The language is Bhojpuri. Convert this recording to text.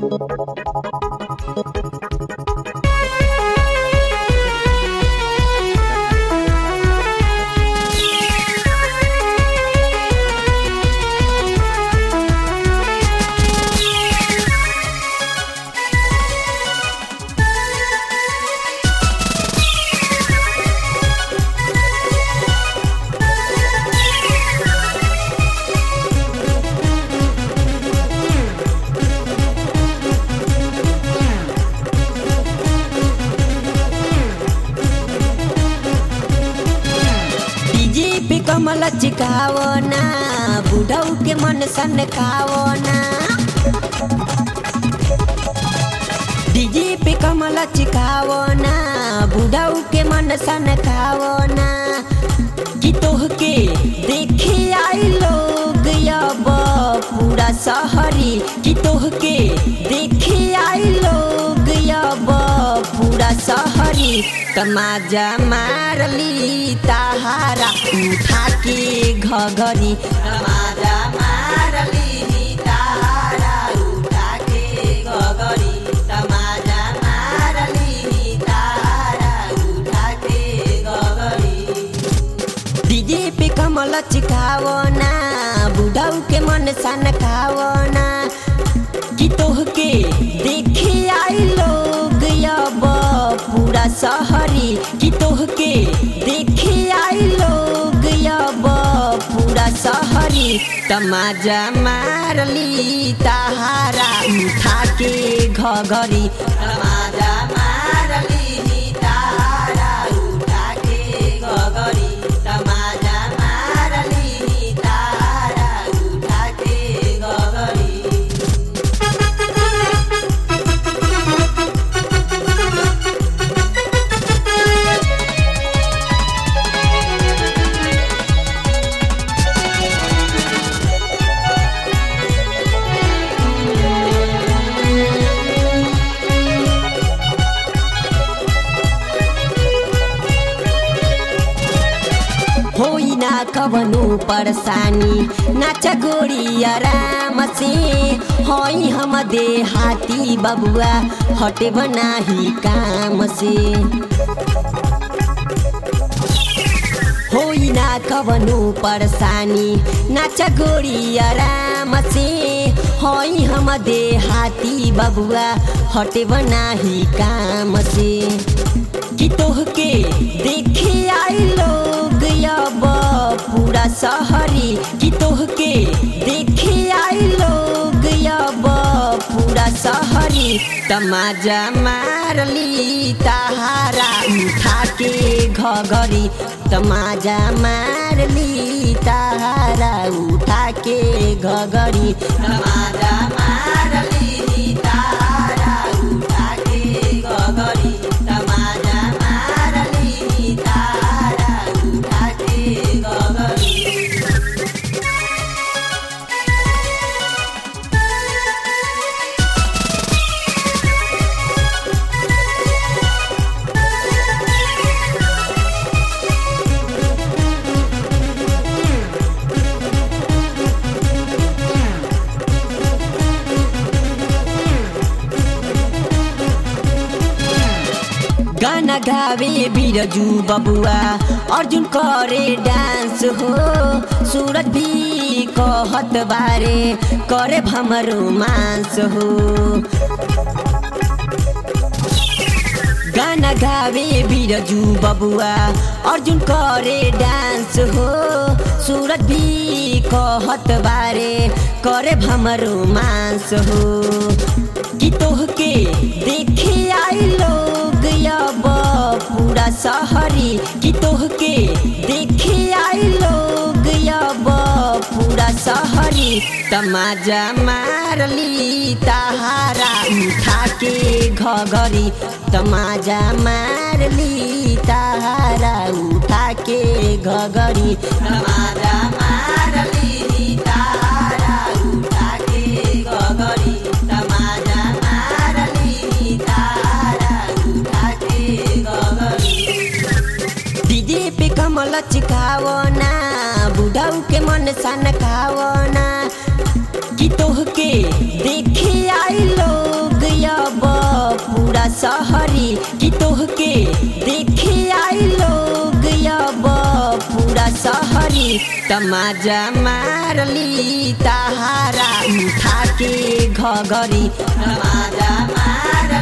डीजे पे कमल चिकावो ना बुढ़ऊ के मन सन खावो ना डीजे पे कमल चिकावो ना बुढ़ऊ के मन सन खावो ना कि तोह के देखे आई लोग अब पूरा शहरी कि तोह के देखे आई लोग अब पूरा शहरी तमाजा मारली ताहारा उठा के घघरी तमाजा मारली ताहारा उठा के घघरी तमाजा मारली ताहारा उठा के घघरी डीजे पे कमल चिखावो ना बुढ़ऊ के मन सन खावो ना कि तोह के देखे आई लोग अब पूरा शहरी कि तोह के देखे आई लोग अब पूरा शहरी तमाजा मारली ताहारा उठा के घघरी तमाजा मारली ताहारा उठा के घघरी तमाजा मारली ताहारा उठा के घघरी होई ना कवनो परेशानी नाच गोरी आराम से होई हम देहाती बबुआ हटे बनाही काम से होई ना कवनो परेशानी नाच गोरी आराम से होई हम देहाती बबुआ हटे बनाही काम से कि तोह के देखे आई लोग अब पूरा शहरी कि तोह के देखे आई लोग अब पूरा शहरी तमाजा मारली ताहारा उठा के घघरी तमाजा मारली ताहारा उठा के घघरी तमाजा मारली ताहारा उठा के घघरी तमाजा मारली ताहारा उठा के घघरी गाना गावे बिरजू बबुआ अर्जुन करे डांस हो सूरज भी कहत बारे करे भमरो मांस हो गाना गावे बिरजू बबुआ अर्जुन करे डांस हो सूरज भी कहत बारे करे भमरो मांस हो कि तोह के देखे आई लोग अब पूरा शहरी कि तोह के देखे आई लोग अब पूरा शहरी तमाजा मारली ताहारा उठा के घघरी तमाजा मारली ताहारा उठा के घघरी तमाजा मारली ताहारा उठा के घघरी तमाजा मारली ताहारा उठा के घघरी डीजे पे कमल चिखावो ना बुढ़ऊ के मन सन खावो ना कि तोह के देखे आई लोग सहरी कि तोहके देखे आई लोग अब पूरा सहरी तमाजा मारली तहारा उठा के घगरी तमाजा मार